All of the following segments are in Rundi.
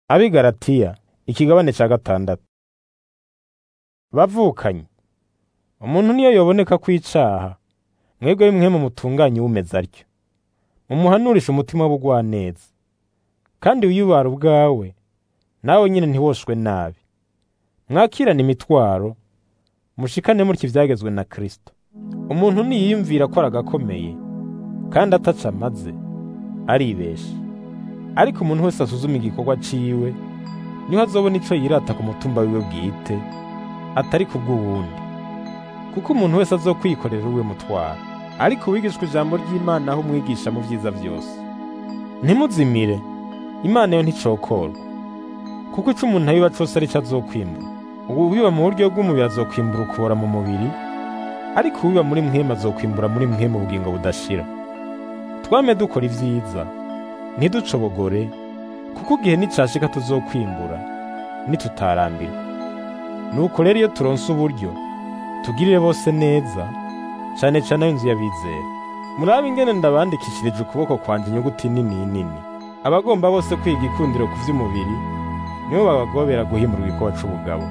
ab'i Galatiya ikigabane ca gatandatu bavukanye umuntu niyo yoboneka ko icaha mwebwe bimwe mu mutunganye umeze atyo mumuhanurishe umutima w'ubugwaneza kandi wiyubara ubwawe nawe nyine ntiwoshwe nabi mwakirane imitwaro mushikane mutya ivyagezwe na Kristo umuntu niyiyumvira ko aragakomeye kandi ataca amaze aribesha ariko umuntu wese asuzuma igikorwa ciwe niho azobona ico yirata ku mutumba wiwe bwite atari ku bw'uwundi kuko umuntu wese azokwikorera uwe mutwaro ariko uwigishwa ijambo ry'Imana aho umwigisha mu vyiza vyose ntimuzimire Imana yo nticokorwa kuko ico umuntu abiba cose arico azokwimbura uwiba mu buryo bw'umubiri azokwimbura ukubora mu mubiri ariko uwiba muri mwema azokwimbura muri mwema ubugingo budashira twame dukora ivyiza ntiducobogore kuko igihe nicashika tuzokwimbura nitutarambirwa nuko rero iyo turonse uburyo tugirire bose neza cane cane ab'inzu y'abizera murabe ingene ndabandikishirije ukuboko kwanje inyuguti nini nini abagomba bose kwiga ikundiro ku vy'umubiri nibo babagobera guhimurwa igikorwa c'ubugabo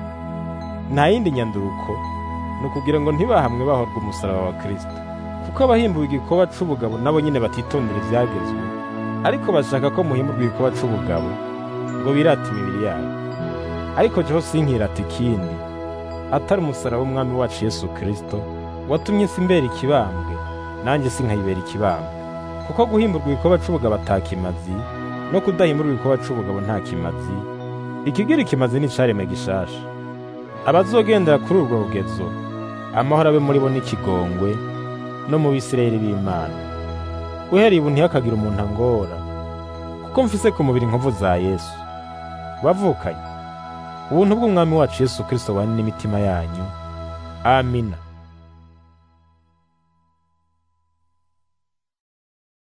nta yindi nyanduruko ni ukugira ngo ntibahamwe bahorwa umusaraba wa Kristo kuko abahimbuwe igikorwa c'ubugabo nabo nyene batitondera ivyagezwe ariko bashaka ko muhimurwa igikorwa c'ubugabo ngo birate imibiri yabo ariko jeho sinkirata ikindi atari umusaraba w'umwami wacu Yesu Kristo watumye isi imbera ikibambwe nanjye sinkayibera ikibambwe kuko guhimburwa igikorwa c'ubugabo atakimazi no kudahimburwa igikorwa c'ubugabo nta kimazi ikigira ikimazi ni icaremwe gishasha abazogendera kuri urwo rugezo amahoro abe muri bo n'ikigongwe no mu bisirayeli b'Imana uhereye ubu ntihakagira umuntu angora kuko mfise ku mubiri inkovu za Yesu bavukanye ubuntu bw'umwami wacu Yesu Kristo bane n'imitima yanyu amina